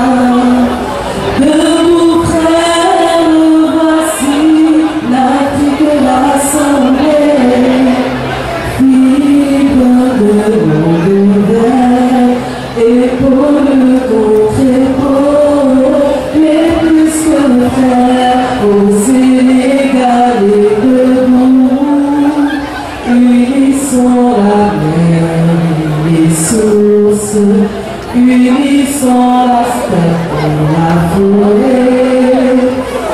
Debout près, nous voici, l'Afrique de l'Assemblée. Libre de monde ouvert, épaule contre épaule, mais plus que frères, au Sénégal et debout. Unissons la mer, les sources, unissons la steppe et la forêt.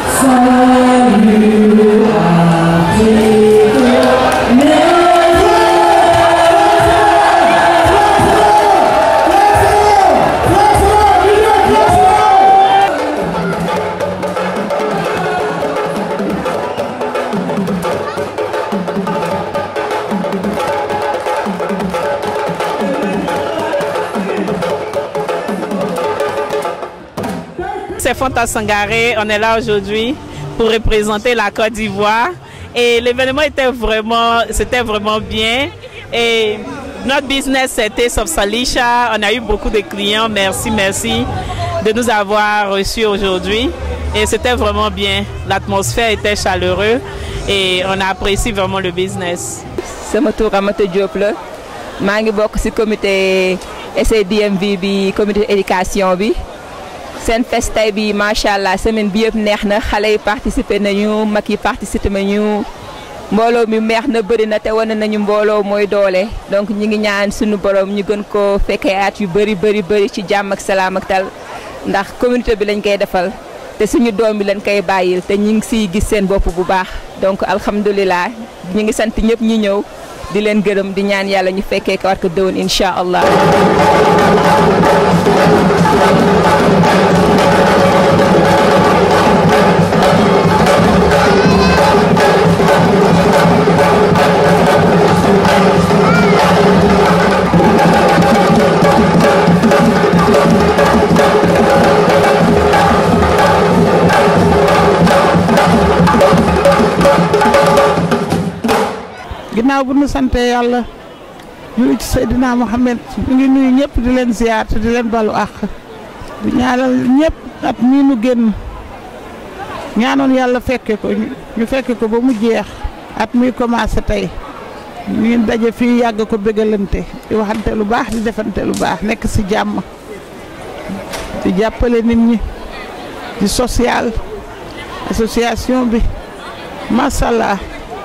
Salut Afrique, C'est Fanta Sangaré, on est là aujourd'hui pour représenter la Côte d'Ivoire et l'événement était vraiment, c'était vraiment bien et notre business c'était Salisha, on a eu beaucoup de clients, merci, merci de nous avoir reçus aujourd'hui et c'était vraiment bien, l'atmosphère était chaleureuse et on a apprécié vraiment le business. sama tur Ramata Diop la maa ngi bokk ci comité SADMV bi comité éducation bi seen fest tey bi macha allah semaine bi yëpp neex na xale yi participé nañu mag yi participé nañu mbooloo mi meex na bëri na te wane nañu mbooloo mooy doole donc ñi ngi ñaan suñu borom ñu gën ko fekkee at yu bëri bëri bëri ci jàmm ak salaam ak tal ndax communauté bi lañ koy defal te suñu doom bi lañ koy bàyyil te ñu ngi siy gis seen bopp bu baax donc alhamdulilah ñu ngi sant ñëpp ñi ñëw di leen gërëm di ñaan yàlla ñu fekkee ko war ko dëwoon incha allah. ginnaaw bu nu sante yàlla julli ci Seydina Mohamed ñu ngi nuyu ñëpp di leen ziyaar te di leen balu àq di ñaanal ñëpp at mii nu génn ñaanoon yàlla fekke ko ñu fekke ko ba mu jeex at muy commencé tey ñu daje fii yàgg ko bégalante di waxante lu baax di defante lu baax nekk ci jàmm di jàppale nit ñi di social association bi macha allah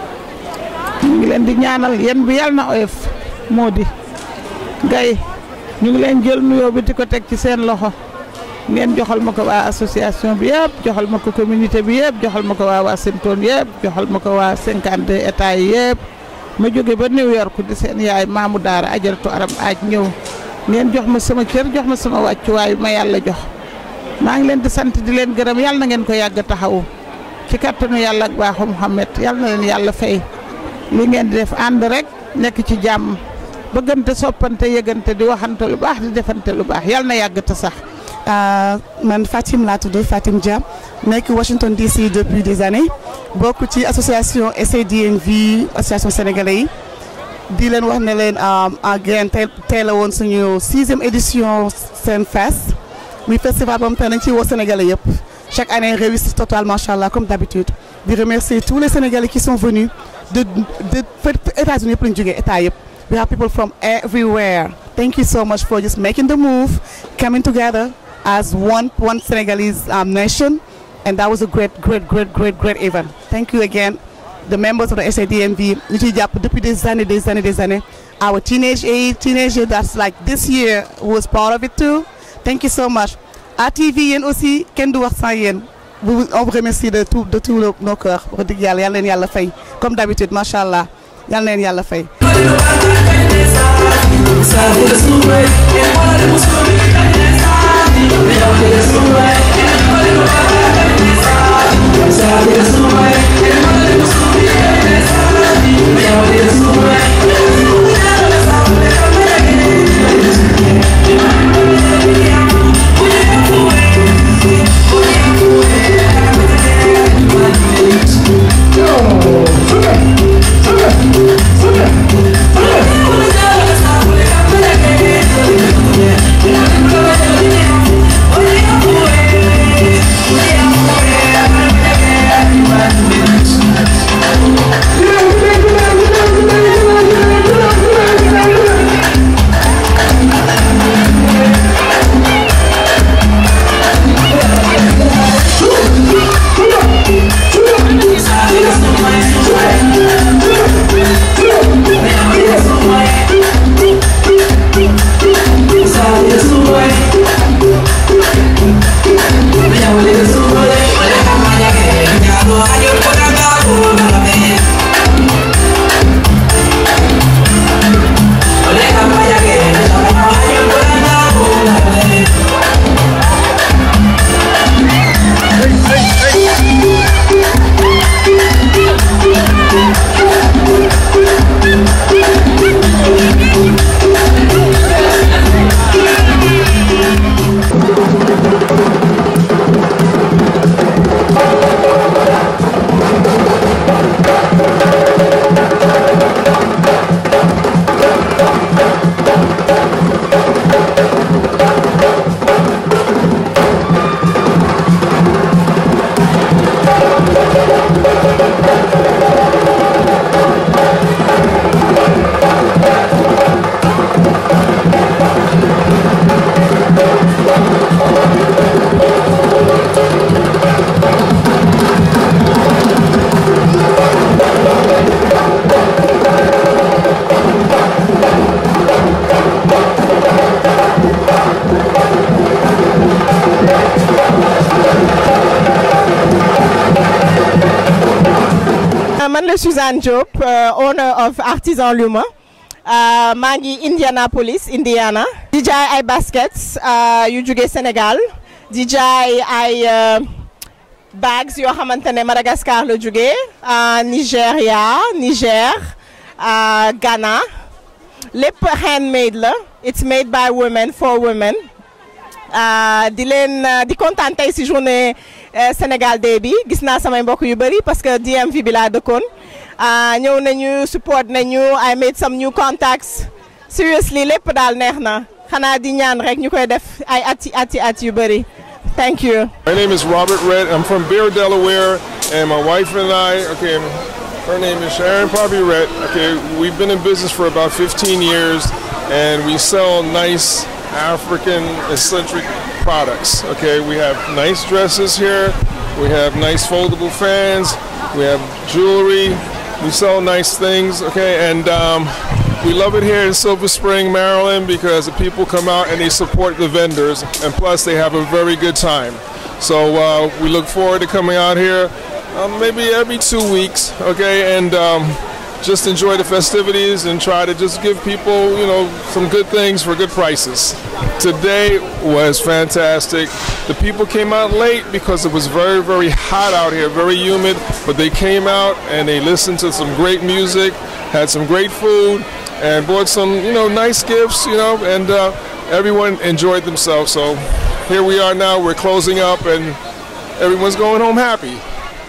ñu ngi leen di ñaanal yéen bi yàlla na oyof moo di gay ñu ngi leen jël nuyoo bi di ko teg ci seen loxo ngeen joxal ma ko waa association bi yëpp joxal ma ko communauté bi yëpp joxal ma ko waa Washington yëpp joxal ma ko waa cinquante états yi yëpp ma jóge ba New York di seen yaay maamu daara ajaratu aram aaj ñëw ngeen jox ma sama cër jox ma sama wàccuwaay ma yàlla jox maa ngi leen di sant di leen gërëm yàlla na ngeen ko yàgg taxawu ci kattanu yàlla ak baaxu Muhammad yàlla na leen yàlla fay li ngeen di def ànd rek nekk ci jàmm bëggante soppante yëgante di waxante lu baax di defante lu baax yàlla na yàgg te sax. man Fatim laa tudd Fatim Dia nekk Washington DC depuis des années bokk ci association SADMV association sénégalais yi di leen wax ne leen en graine tey tey la woon suñu sixième édition seen fest muy festival boobu tey nañ ci woo sénégalais yëpp chaque année réussit total macha allah comme d'habitude di remercier tous les sénégalais qui sont venus de de États-Unis yëpp lañu jógee état yëpp we have people from everywhere thank you so much for just making the move coming together as one one Senegalese um, nation and that was a great great great great great event thank you again the members of the SADMV ñu ciy jàpp depuis des années des années des années our teenage age teenager that's like this year was part of it too thank you so much ATV yéen aussi kenn du wax sans yéen on vous remercie de tout de tout nos cœurs wax dëgg yàlla yal na leen yàlla fay comme d'habitude macha allah yal na leen yàlla fay. Yeah. Suzanne Diop uh, owner of Artisan Luma uh, maa ngi Indianapolis Indiana di jaay ay baskets uh, yu jóge Sénégal di jaay ay bags yoo xamante ne Madagascar la jóge Nigéria Niger Ghana lépp handmade la it's made by women for women di leen di kontaan tey si journée Sénégal Day bi gis naa samay mbokk yu bëri parce que DMV bi laa dëkkoon ñëw nañu support nañu I made some new contacts seriously lépp daal neex na xanaa di ñaan rek ñu koy def ay ati ati at yu bëri thank you. My name is Robert Red. I'm from Bear, Delaware, and my wife and I. Okay, her name is Sharon Bobby Red. Okay, we've been in business for about 15 years, and we sell nice African eccentric products. Okay, we have nice dresses here, we have nice foldable fans, we have jewelry, we sell nice things. Okay, and um, we love it here in Silver Spring, Maryland, because the people come out and they support the vendors, and plus they have a very good time. So uh, we look forward to coming out here um, maybe every two weeks. Okay, and. Um, just enjoy the festivities and try to just give people, you know, some good things for good prices. Today was fantastic. The people came out late because it was very, very hot out here, very humid, but they came out and they listened to some great music, had some great food, and bought some, you know, nice gifts, you know, and uh, everyone enjoyed themselves. So here we are now, we're closing up, and everyone's going home happy.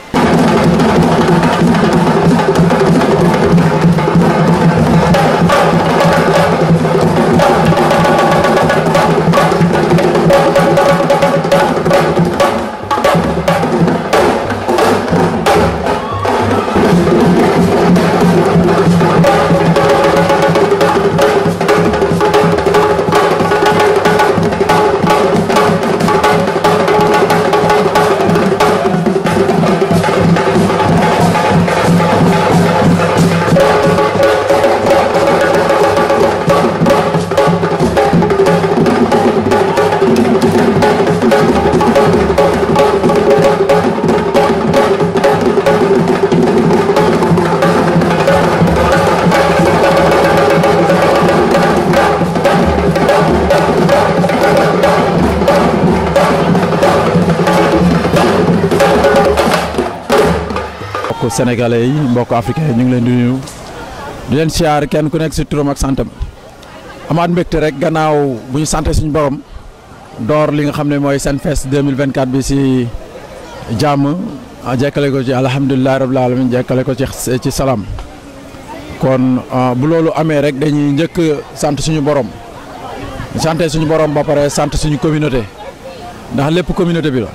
mbokk sénégalais yi mbokk africain yi ñu ngi leen di nuyu di leen siyaar kenn ku nekk si turam ak santam amaat mbégte rek gannaaw bu ñu sante suñu borom door li nga xam ne mooy Senfest 2024 bi si jàmm jekkale ko ci alhamdulilah rabbil alamin jekkale ko ci ci salaam kon bu loolu amee rek dañuy njëkk sant suñu borom sante suñu borom ba pare sant suñu communauté ndax lépp communauté bi la.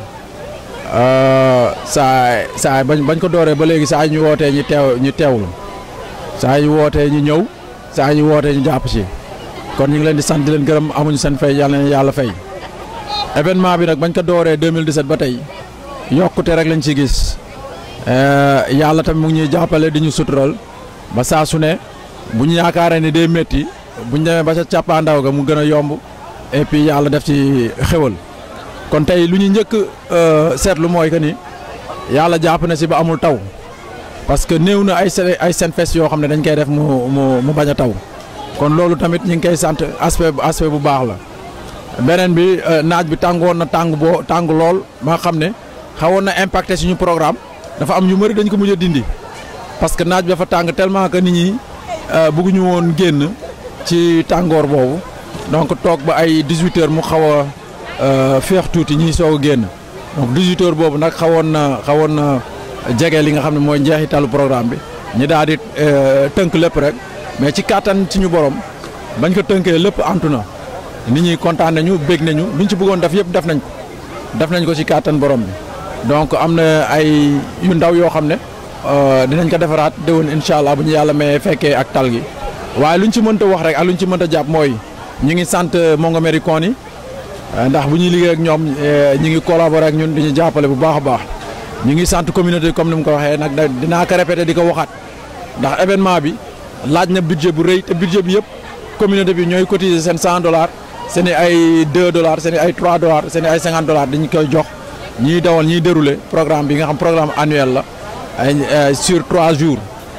saa saa bañ bañ ko dooree ba léegi saa ñu wootee ñu teew ñu teewlu saa ñu wootee ñu ñëw saa ñu wootee ñu jàpp ci kon ñu ngi leen di sant di leen gërëm amuñu seen fay yàlla na yàlla fay. événement bi nag bañ ko dooree 2017 ba tey yokkute rek lañ ci gis yàlla tamit mu ngi ñuy jàppale di ñu sutural ba saa su ne bu ñu yaakaaree ne day métti bu ñu demee ba ca càppaandaw ga mu gën a yomb et puis yàlla def ci xéwal. kon tey lu ñu njëkk seetlu mooy que ni yàlla jàpp na si ba amul taw parce que néew na ay ay Senfest yoo xam ne dañ koy def mu mu mu bañ a taw kon loolu tamit ñu ngi koy sant aspect aspect bu baax la. beneen bi naaj bi tàngoon na tàng boo tàng lool ba nga xam ne xawoon na impacté suñu programme dafa am ñu mëri dañ ko mujj a dindi parce que naaj bi dafa tàng tellement que nit ñi bëgguñu woon génn ci tàngoor boobu donc toog ba ay 18 heures mu xaw a. féex tuuti ñiy soog a génn donc 18 heures boobu nag xawoon na xawoon na jege li nga xam ne mooy njeexitalu programme bi ñi daal di tënk lépp rek mais ci kàttan ci ñu borom bañ ko tënkee lépp antu na nit ñi kontaan nañu bég nañu luñ ci bëggoon def yëpp def nañ ko def nañ ko ci kàttan borom bi donc am na ay yu ndaw yoo xam ne dinañ ko defaraat déwén incha allah bu ñu yàlla mayee fekkee ak tal gi waaye luñ ci mënta wax rek ak luñ ci mënta jàpp mooy ñu ngi sant Montgomery County ndax bu ñuy liggéey ak ñoom ñi ngi collaborer ak ñun di ñu jàppale bu baax a baax ñu ngi sant communauté comme ni mu ko waxee nag dinaa ko répété di ko waxaat ndax événement bi laaj na budget bu rëy te budget bi yëpp communauté bi ñooy cotiser seen 100 dollars seen i ay 2 dollars seen i ay 3 dollars seen i ay 50 dollars dañu koy jox ñiy dawal ñiy dérouler programme bi nga xam programme annuel la ay sur 3 jours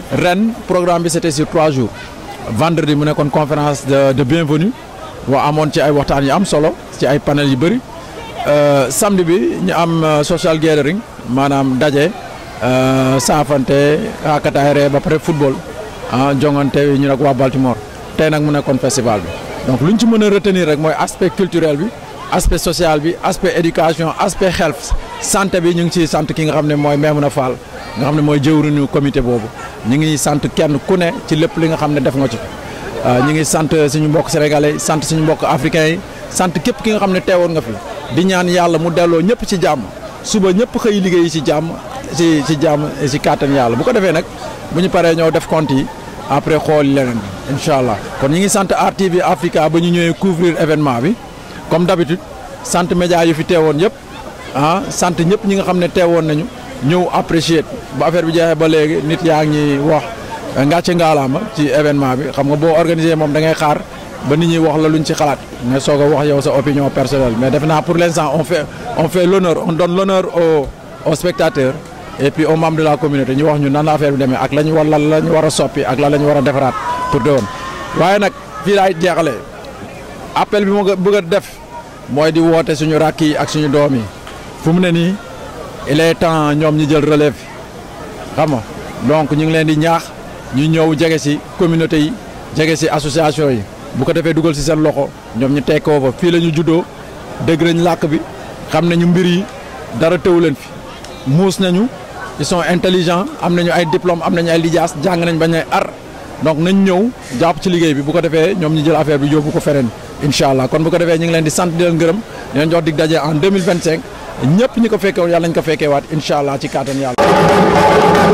ren programme bi c'était sur trois jours vendredi mu nekkoon conférence de de bienvenue wa amoon ci ay waxtaan yu am solo ci ay panel yu bëri samedi bi ñu am social gathering maanaam daje saafante akataay ree ba pare football ah jongante ñu nag waa Baltimore tey nag mu nekkoon festival bi donc lu ñu ci mën a retenir rek mooy aspect culturel bi aspect social bi aspect éducation aspect health santé bi ñu ngi ciy sant ki nga xam ne mooy Maimouna Fall nga xam ne mooy jëwriñu comité boobu ñu ngi sant kenn ku ne ci lépp li nga xam ne def nga ci ñu ngi sant suñu mbokk sénégalais sant suñu mbokk africains yi sant képp ki nga xam ne teewoon nga fi di ñaan yàlla mu delloo ñëpp ci jàmm suba ñëpp xëy liggéey ci jàmm ci ci jàmm ci kàttan yàlla bu ko defee nag bu ñu paree ñëw def compte yi après xool leneen incha allah kon ñu ngi sant RTV Africa ba ñu ñëwee couvrir événement bi comme d'habitude sant média yu fi teewoon yëpp ah sant ñëpp ñi nga xam ne teewoon nañu ñëw apprécier ba affaire bi jeexee ba léegi nit yaa ngi wax ngàcce ngaalaama ci événement bi xam nga boo organisé moom da ngay xaar ba nit ñi wax la luñ ci xalaat nga soog a wax yow sa opinion personnelle mais def naa pour l'instant on fait on fait l'honneur on donne l'honneur aux aux spectateurs et puis aux membres de la communauté ñu wax ñu nan la affaire bi demee ak la ñu war lan la ñu war a soppi ak lan la ñu war a defaraat pour déwén waaye nag fii laay jeexalee appel bi ma bëgg a def mooy di woote suñu rakk yi ak suñu doom yi fu mu ne nii il est temps ñoom ñu jël relève xam nga donc ñu ngi leen di ñaax ñu ñëw jege ci communauté yi jege ci association yi bu ko defee dugal ci seen loxo ñoom ñu tekkoo fa fii la ñu juddoo dégg nañ làkk bi xam nañu mbir yi dara teewu leen fi muus nañu ils sont intelligents am nañu ay diplôme am nañu ay lijaas jàng nañ bañ ay ar donc nañ ñëw jàpp ci liggéey bi bu ko defee ñoom ñu jël affaire bi yóbbu ko feneen incha allah kon bu ko defee ñu ngi leen di sant di leen gërëm di leen jox dig daje en 2025 ñëpp ñi ko fekkee woon yàlla nañ ko fekkee waat incha allah ci kàttan yàlla